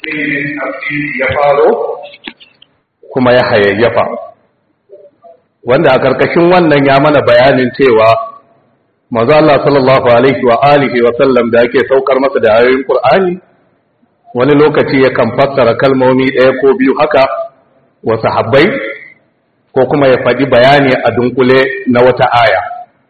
ya faro kuma ya hayayyafa wanda a ƙarƙashin wannan ya mana bayanin cewa manzo Allah sallallahu alaihi wa alihi wa sallam da ake saukar masa da ayoyin Qur'ani wani lokaci yakan fassara kalmomi ɗaya ko biyu haka wa sahabbai ko kuma ya faɗi bayani a dunkule na wata aya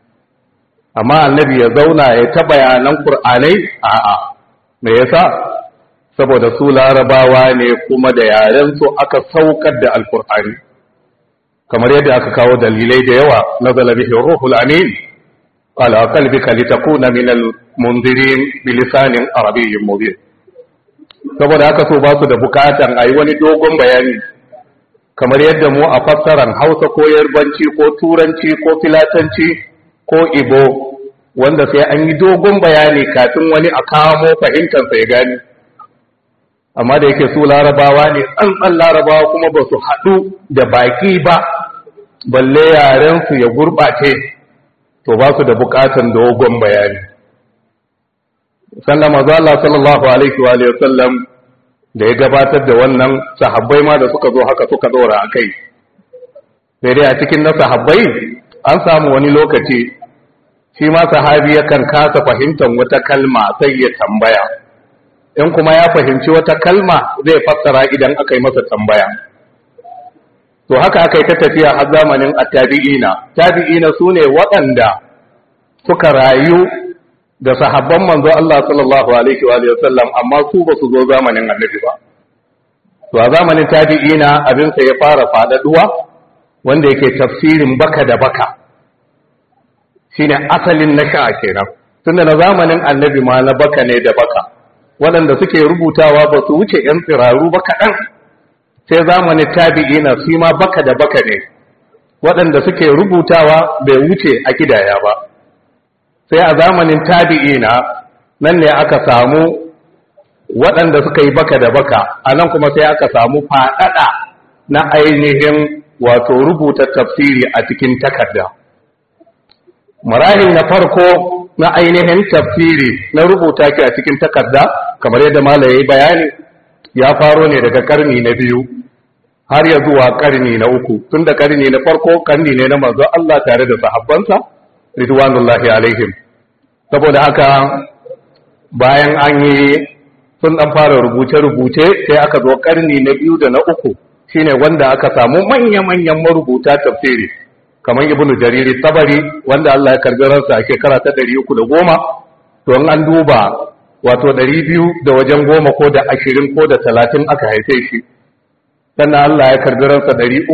amma annabi ya zauna ya ta bayanan Qur'anai a'a me yasa saboda su larabawa ne kuma da yaren su aka saukar da alkur'ani kamar yadda aka kawo dalilai da yawa nazala bihi ruhul amin ala qalbika litakuna min almunzirin bilisanin arabiyyin mubin saboda haka so ba su da bukatan ayi wani dogon bayani kamar yadda mu a fassaran Hausa ko Yarbanci ko Turanci ko Filatanci ko Ibo wanda sai an yi dogon bayani kafin wani a kamo fahimtarsa ya gani amma da yake su larabawa ne tsantsan larabawa kuma ba su haɗu da baki ba balle yarensu ya gurɓace to ba su da buƙatan dogon bayani sannan mazu Allah sallallahu alaihi wa sallam da ya gabatar da wannan sahabbai ma da suka zo haka suka dora a kai sai dai a cikin na sahabbai an samu wani lokaci shi ma sahabi yakan kasa fahimtar wata kalma sai ya tambaya in kuma ya fahimci wata kalma zai fassara idan aka yi masa tambaya to haka aka yi ta tafiya har zamanin attabi'ina tabi'ina su ne waɗanda suka rayu da sahabban manzo Allah sallallahu alaihi wa sallam amma su ba su zo zamanin annabi ba to a zamanin tabi'ina abin sa ya fara faɗaɗuwa wanda yake tafsirin baka da baka shine asalin na sha'a kenan tunda na zamanin annabi ma na baka ne da baka waɗanda suke rubutawa ba su wuce ‘yan tsiraru ba kaɗan sai zamanin tabi'i na su ma baka da baka ne waɗanda suke rubutawa bai wuce a kidaya ba sai a zamanin tabi'i na nan ne aka samu waɗanda suka yi baka da baka a nan kuma sai aka samu faɗaɗa na ainihin wato rubuta tafsiri a cikin takarda marahil na farko na ainihin tafsiri na rubuta ki a cikin takarda kamar yadda malai yayi bayani ya faro ne daga karni na biyu har ya zuwa karni na uku tun da karni na farko karni ne na manzo Allah tare da sahabbansa ridwanullahi alaihim saboda haka bayan an yi sun dan fara rubuce-rubuce sai aka zo karni na biyu da na uku shine wanda aka samu manya-manyan marubuta tafsiri kamar ibnu jariri tabari wanda Allah ya karbi ransa a shekara ta 310 to an duba wato 200 da wajen goma ko da 20 ko da 30 aka haife shi sannan Allah ya karbi ransa 310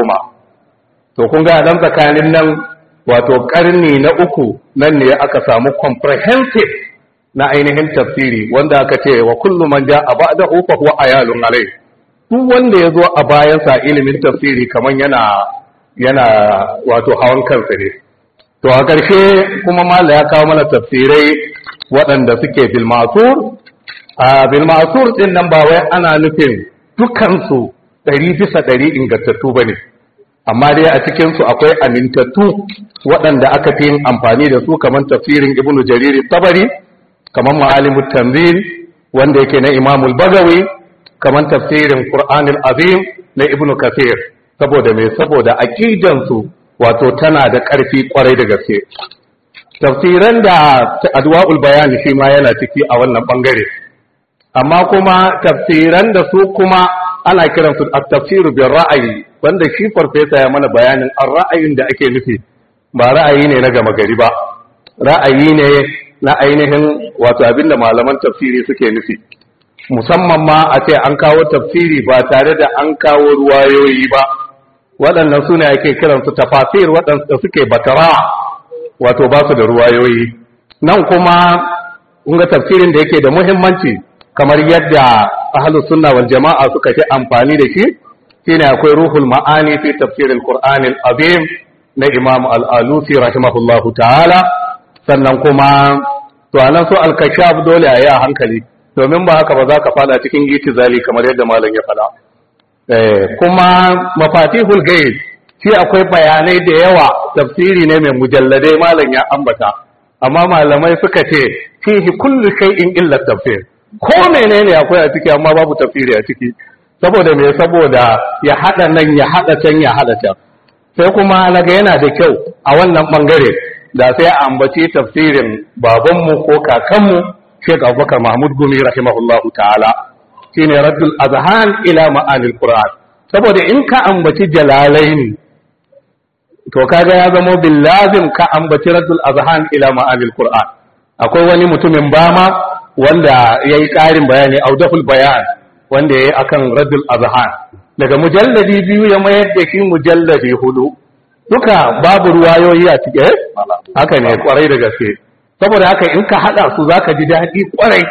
to kun ga dan tsakanin nan wato karni na uku nan ne aka samu comprehensive na ainihin tafsiri wanda aka ce wa kullu man ja'a ba'dahu fa huwa ayalun alai duk wanda ya zo a bayansa ilimin tafsiri kaman yana yana wato hawan kansa ne to a ƙarshe kuma mala ya kawo mana tafsirai waɗanda suke bilmasur a bilmasur ɗin nan ba wai ana nufin dukansu ɗari bisa ɗari ingantattu ba ne amma dai a cikinsu akwai amintattu waɗanda aka fi yin amfani da su kamar tafsirin ibnu jariri tabari kamar ma'alimu tanzil wanda yake na imamul bagawi kamar tafsirin qur'anil azim na ibnu kasir saboda mai saboda aqidansu wato tana da ƙarfi kwarai da gaske tafsiran da adwa'ul bayani shi ma yana ciki a wannan bangare amma kuma tafsiran da su kuma ana kiran su at-tafsir bil ra'ayi wanda shi farfesa ya mana bayanin ar-ra'ayin da ake nufi ba ra'ayi ne na gama gari ba ra'ayi ne na ainihin wato abinda malaman tafsiri suke nufi musamman ma a ce an kawo tafsiri ba tare da an kawo ruwayoyi ba waɗannan suna ake kiransu tafasir waɗanda suke batara wato ba su da ruwayoyi nan kuma ga tafsirin da yake da muhimmanci kamar yadda ahlus sunna wal jama'a suka fi amfani da shi shine akwai ruhul ma'ani fi tafsiril qur'anil azim na imam al-alusi rahimahullahu ta'ala sannan kuma to anan so al-kashaf dole a yi a hankali domin ba haka ba za ka fada cikin itizali kamar yadda malam ya fada kuma mafatihul gaib shi akwai bayanai da yawa tafsiri ne mai mujalladai malam ya ambata amma malamai suka ce fihi kullu shay'in illa tafsir ko menene akwai a ciki amma babu tafsiri a ciki saboda me saboda ya hada nan ya hada can ya hada can sai kuma naga yana da kyau a wannan bangare da sai a ambaci tafsirin babanmu ko kakanmu Sheikh Abubakar Mahmud Gumi rahimahullahu ta'ala shine Raddul Azhan ila ma'anil Qur'an saboda in ka ambaci jalalaini to kaga ya zama bil lazim ka ambaci Raddul Azhan ila ma'anil Qur'an akwai wani mutumin bama wanda yayi ƙarin bayani audahul bayan wanda yayi akan Raddul Azhan daga mujalladi biyu ya mayar da shi mujalladi hudu duka babu ruwayoyi a cike haka ne kwarai da gaske saboda haka in ka hada su zaka ji daɗi kwarai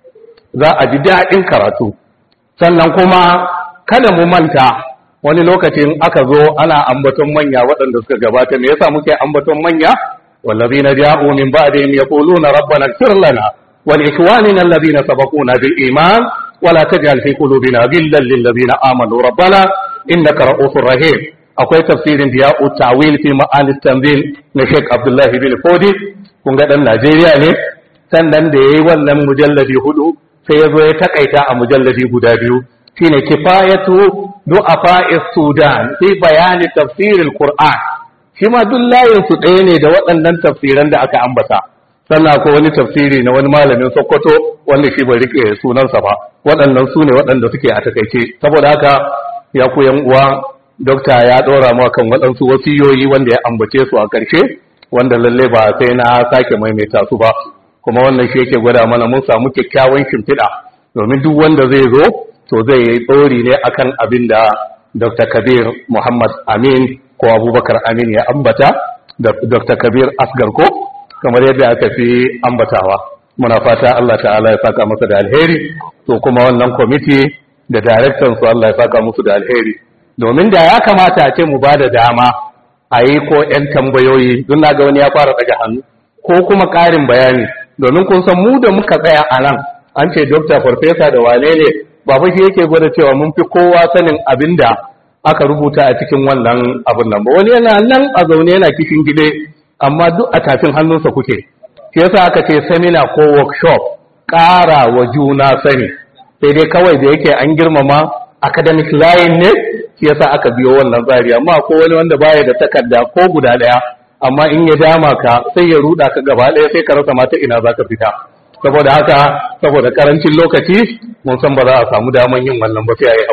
za a ji daɗin karatu sannan kuma kada mu manta wani lokacin aka zo ana ambaton manya waɗanda suka gabata me yasa muke ambaton manya wallazina ja'u min ba'dihim yaquluna rabbana ighfir lana wa li ikhwanina alladhina sabaquna bil iman wa la taj'al fi qulubina ghillan lil ladzina amanu rabbana innaka ra'ufur rahim akwai tafsirin da ya tawil fi ma'anis tanzil na Sheikh Abdullahi bin Fodi kun ga dan Najeriya ne sannan da yayi wannan mujalladi hudu sai yazo ya takaita a mujalladi guda biyu shine kifayatu du'afa'is Sudan fi bayani tafsiril Qur'an shi ma duk layin su ɗaya ne da waɗannan tafsiran da aka ambata sannan akwai wani tafsiri na wani malamin Sokoto wanda shi bai rike sunansa ba waɗannan su ne waɗanda suke a takaice saboda haka ya ku yan uwa dokta ya ɗora mu kan waɗansu wasiyoyi wanda ya ambace su a ƙarshe wanda lalle ba sai na sake maimaita su ba kuma wannan shi yake gwada mana mun samu kyakkyawan shimfiɗa domin duk wanda zai zo to zai yi tsori ne akan abin da dr kabir muhammad amin ko abubakar amin ya ambata da dr kabir asgar ko kamar yadda aka fi ambatawa muna fata allah ta'ala ya saka masa da alheri to kuma wannan kwamiti da daraktan su allah ya saka musu da alheri domin da ya kamata a ce mu ba da dama a yi ko 'yan tambayoyi don na ga wani ya fara daga hannu ko kuma ƙarin bayani domin kun san mu da muka tsaya a nan an ce dokta farfesa da wane ne ba fa shi yake gwada cewa mun fi kowa sanin abin da aka rubuta a cikin wannan abin nan ba wani yana nan a zaune yana kishin gide amma duk a tafin hannunsa kuke shi yasa aka ce seminar ko workshop ƙara wa juna sani sai dai kawai da yake an girmama academic line ne shi yasa aka biyo wannan tsari amma ko wani wanda baya da takarda ko guda daya amma in ya dama ka sai ya ruda ka gaba daya sai ka rasa mata ina zaka fita saboda haka saboda karancin lokaci mun san ba za a samu daman yin wannan ba sai a yi